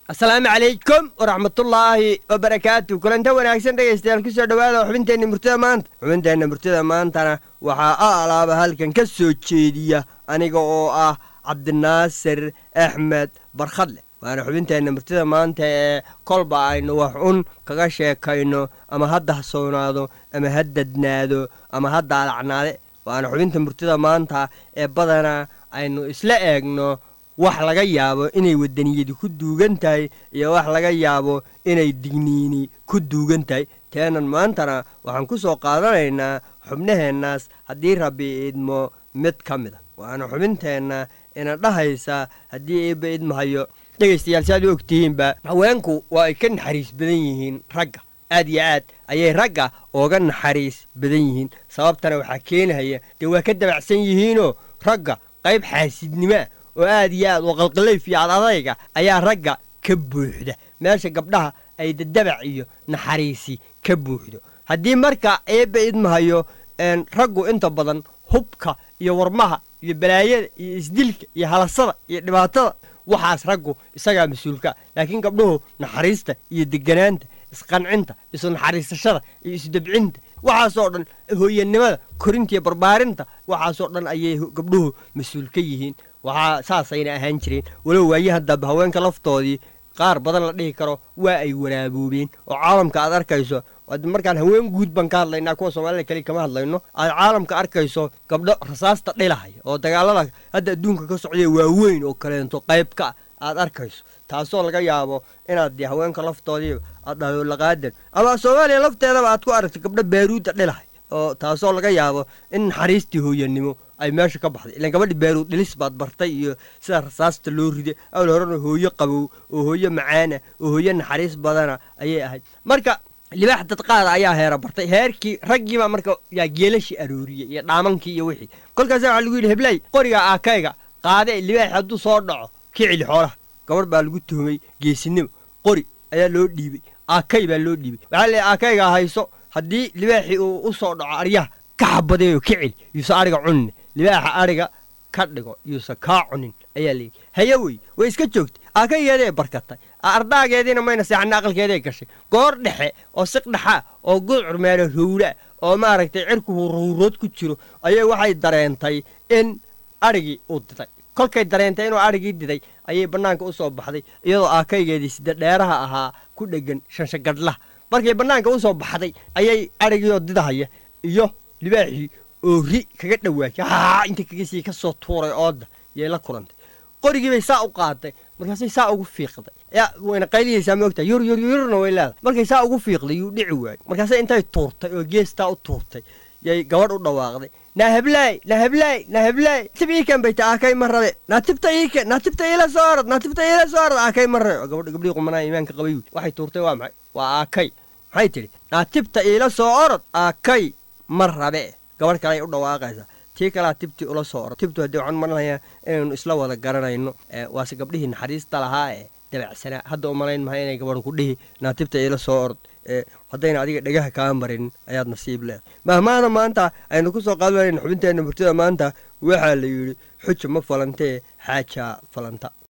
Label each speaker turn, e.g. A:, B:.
A: asalaamu calaykum waraxmatullaahi wabarakaatu kulanta wanaagsan dhegaystayaal kusoo dhowaada xubinteenna murtida maanta xubinteenna murtida maantana waxaa a alaaba halkan ka soo jeediya aniga oo ah cabdinaasir axmed barkhadle waana xubinteenna murtida maanta ee kolba aynu wax un kaga sheekayno ama ha dahsoonaado ama ha dadnaado ama ha daalacnaade waana xubinta murtida maanta ee badanaa aynu isla eegno wax laga yaabo inay wadaniyadi ku duugan tahay iyo wax laga yaabo inay digniini ku duugan tahay teenan maantana waxaan ku soo qaadanaynaa xubnaheennaas haddii rabbi idmo mid ka mid a waana xubinteenna ina dhahaysa haddii eebba idmahayo dhegaystayaal si aad u ogtihiinba haweenku waa ay ka naxariis badan yihiin ragga aad iyo aad ayay ragga ooga naxariis badan yihiin sababtana waxaa keenahaya dee waa ka dabacsan yihiinoo ragga qayb xaasidnimaa oo aad iyo aad oo qalqalayf iyo adadayga ayaa ragga ka buuxda meesha gabdhaha ay dadabac iyo naxariisi ka buuxdo haddii marka eebba idmahayo raggu inta badan hubka iyo warmaha iyo balaayada iyo isdilka iyo halasada iyo dhibaatada waxaas raggu isagaa mas-uulkaa laakiin gabdhuhu naxariista iyo deganaanta isqancinta isu naxariisashada iyo isdabcinta waxaasoo dhan hooyanimada korinta iyo barbaarinta waxaasoo dhan ayay gabdhuhu mas-uul ka yihiin waxaa saasayna ahaan jireen walow waayaha dambe haweenka laftoodii qaar badan la dhihi karo waa ay wanaaboobeen oo caalamka aad arkayso markaan haween guud baan ka hadlaynaa kuwa soomaalida keli kama hadlayno aad caalamka arkayso gabdho rasaasta dhilahaya oo dagaalada hadda adduunka ka socdaya waaweyn oo kaleento qayb ka aad arkayso taasoo laga yaabo inaad dee haweenka laftoodii aad dhahdo laqaadan ama soomaaliya lafteedaba aad ku aragto gabdho baaruudda dhilahay oo taasoo laga yaabo in naxariistii hooyanimo ay meesha ka baxday ilaan gabadhi baaruud dhilis baad bartay iyo sida rasaasta loo riday awal horena hooyo qabow oo hooyo macaana oo hooyo naxariis badana ayay ahayd marka libaax dadqaada ayaa heera bartay heerkii raggiibaa marka yaa geelashii arooriyey iyo dhaamankii iyo wixii kolkaasa waxaa lagu yidhi heblay qoriga aakayga qaade libaaxi hadduu soo dhaco ka celi xoolaha gabadh baa lagu tuhumay geesinimo qori ayaa loo dhiibay aakay baa loo dhiibay waxaa leeyahy aakaygaa hayso haddii libaaxii uu u soo dhaco aryaha ka xabadeeyo ka celi yuusa ariga cunine libaaxa ariga ka dhigo yuusa kaa cunin ayaa leeyihi haye wey way iska joogtay aakaygeeday barkatay ardaageediina mayna seexana aqalkeeday gashay goor dhexe oo siq dhexaa oo gudcur meelo howlaa oo maaragtay cirku huurhuurood ku jiro ayay waxay dareentay in adhigii uu diday kolkay dareentay inuu adhigii diday ayay bannaanka u soo baxday iyadoo aakaygeedii sida dheeraha ahaa ku dheggan shanshagadhlaha markay bannaanka u soo baxday ayay adhigiioo didahaya iyo libaaxii oo ri kaga dhawaajay haa inta kaga sii ka soo tuuray ooda yay la kulantay qorigiibay saa u qaaday markaasay saa ugu fiiqday yaa wayna qayliyaysaa moogtaa yur yur yurna way leedahay markay saa ugu fiiqday yuu dhici waayey markaasay intay tuurtay oo geestaa u tuurtay yay gabadh u dhawaaqday naa heblaay naa heblaay naa heblaay tib iikan bay ta aakay ma rabe naa tibta iikan naa tibta iila soo orod naa tibta iila soo orod aakay ma rabe gabadh gabdhii qumanaa iimaanka qabay waxay tuurtay waa maxay waa aakay maxay tidhi naa tibta iila soo orod aakay ma rabe gabadh kale ay u dhawaaqaysaa tii kalea tibtii ula soo orod tibtu haddii waxaan maranayaa inaynu isla wada garanayno waase gabdhihii naxariista lahaa ee dabacsanaa hadda u malayn maha inay gabadh ku dhihi naa tibta iila soo orod haddayna adiga dhegaha kaa marin ayaad nasiib leedahay mahmaada maanta aynu ku soo qaadanayna xubinteenna murtida maanta waxaa la yidhi xuja ma falantee xaajaa falanta